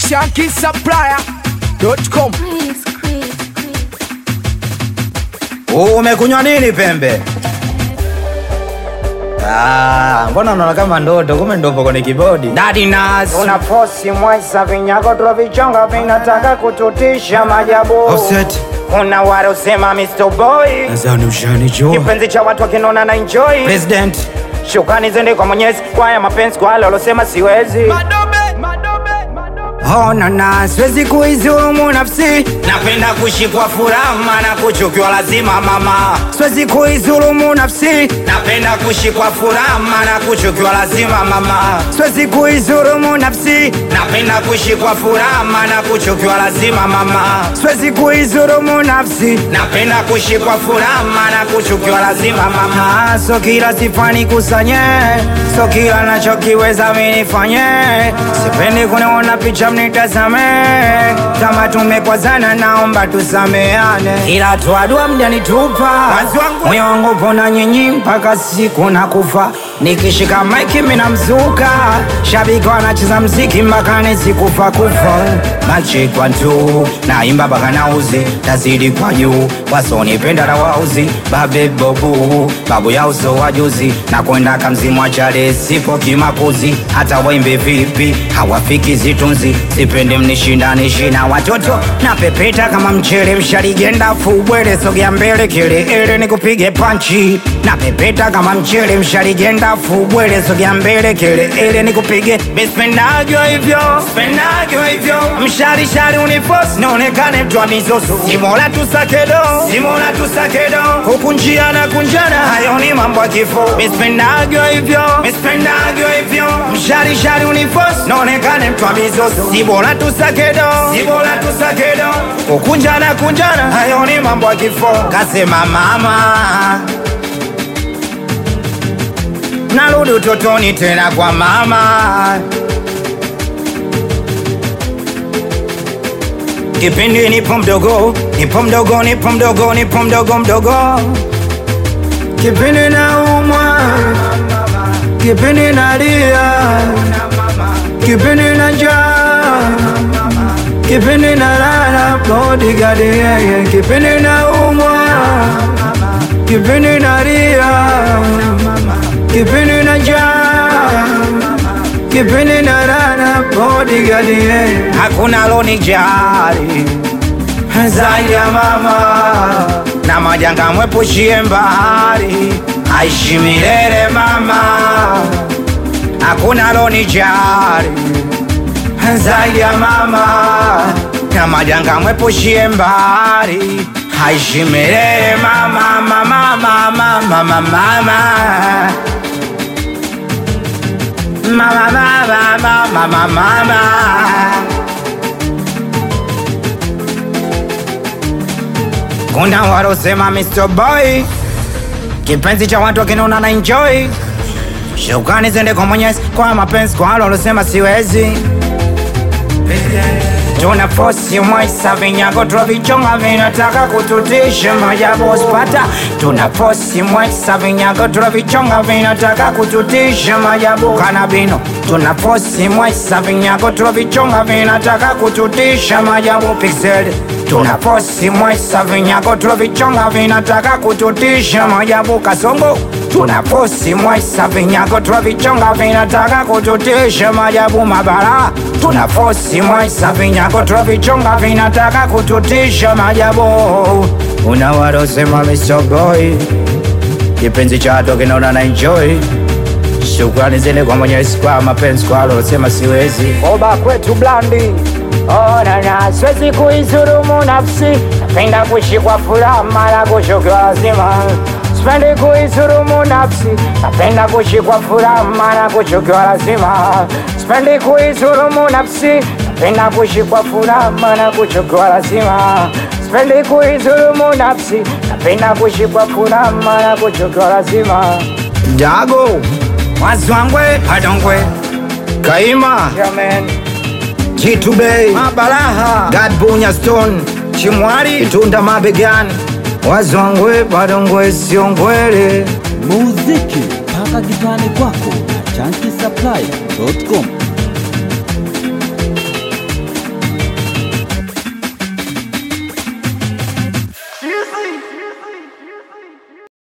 shankisupplier.com. Umekunywa nini pembe? Ah, mbona unaona kama ndoto, kumbe ndopo kwenye kibodi. Daddy Nas. Una fosi mwaisa vinyago tulovichonga vinataka kututisha majabu. Offset. Kuna wale usema Mr. Boy, Nadhani ushanijua. kipenzi cha watu wakinona na enjoy. President. Shukrani zende kwa Mwenyezi kwa ya mapenzi kwa wale walosema siwezi. Ona na siwezi kuizulumu nafsi, napenda kushikwa furaha maana kuchukiwa lazima mama. Siwezi kuizulumu nafsi, napenda kushikwa furaha maana kuchukiwa lazima mama. Siwezi kuizulumu nafsi, napenda kushikwa furaha maana kuchukiwa lazima mama. Siwezi kuizulumu nafsi, napenda kushikwa furaha maana kuchukiwa lazima mama. So kila sifani kusanye, so kila nachokiweza mimi nifanye, sipendi kuniona picha mnitazame, kama tumekwazana naomba tusameane, ila tuadua mjanitupa moyo wangu pona nyinyi mpaka siku na kufa, nikishika maiki mina mzuka, shabiki wanacheza mziki mpaka nisikufa kufa, machi kwa tu naimba mpaka nauzi, tazidi kwa juu, wasonipenda na wauzi, babe bobu babu ya uso wa juzi, na kwenda kamzimu wa chale sipo kimakuzi, hata waimbe vipi hawafiki zitunzi, sipendi mnishindanishi na watoto na pepeta kama mchele mshaligenda fubwele, sogea mbele kele nikupige panchi na pepeta kama mchele mshaligenda fubwele, sogea mbele kele nikupige bispendagyo hivyo spendagyo hivyo msharishari unifos nionekane twa mizozo simola tusakedo simola tusakedo huku njia na kunjana hayo ni mambo ya kifo bispendagyo hivyo bispendagyo hivyo msharishari unifos nionekane twa mizozo simola tusakedo simola tusakedo huku njia na kunjana hayo ni mambo ya kifo kasema mama narudi utotoni tena kwa mama kipindi nipo mdogo nipo mdogo nipo mdogo nipo mdogo mdogo kipindi naumwa kipindi nalia kipindi na njaa kipindi nalala bodigadi yeye kipindi naumwa kipindi nalia kipindi na njaa kipindi nalala bodigadi yeye hakuna lonijali zaidi ya mama na majanga mwepushie mbali aishi milele mama hakuna lonijali zaidi ya mama na majanga mwepushie mbali aishi milele mama mama mama mama mama Mama, mama, mama, mama, mama. Kuna walosema Mr. Boy kipenzi cha watu wakinona na enjoy. Shukrani zende kwa Mwenyezi kwa mapenzi kwa wale walosema siwezi. Tuna fosi mwaisa vinyago tulovichonga vinataka kututisha majabu usipata. Tuna fosi mwaisa vinyago tulovichonga vinataka kututisha majabu kanabino. Tuna fosi mwaisa vinyago tulovichonga vinataka kututisha majabu pixel. Tuna fosi mwaisa vinyago tulovichonga vinataka kututisha majabu kasongo. Tuna fosi mwaisa vinyago tulovichonga vinataka kututisha majabu mabara. Tuna fosi mwaisa vinyago tulovichonga vinataka kututisha majabu. Una walosema Mr. Boy kipenzi cha watu kinaona na enjoy. Shukrani zile kwa Mwenyezi kwa mapenzi kwa walosema siwezi. Oba kwetu blandi ona na siwezi kuizurumu nafsi, napenda kushikwa furaha mara kushukiwa lazima. Sipendi kuizurumu nafsi, napenda kushikwa furaha mara kuchukiwa lazima. Sipendi kuizurumu nafsi, napenda kushikwa furaha mara kuchukiwa lazima. Sipendi kuizurumu nafsi, napenda kushikwa furaha mara kuchukiwa lazima. Dago Mwazwangwe Hadongwe Kaima Amen. Jitu Bay Mabalaha Gadbunya Stone Chimwari Itunda Mabegani Wazwangwe Badongwe Siongwele muziki mpaka kitani kwako na chanki supply.com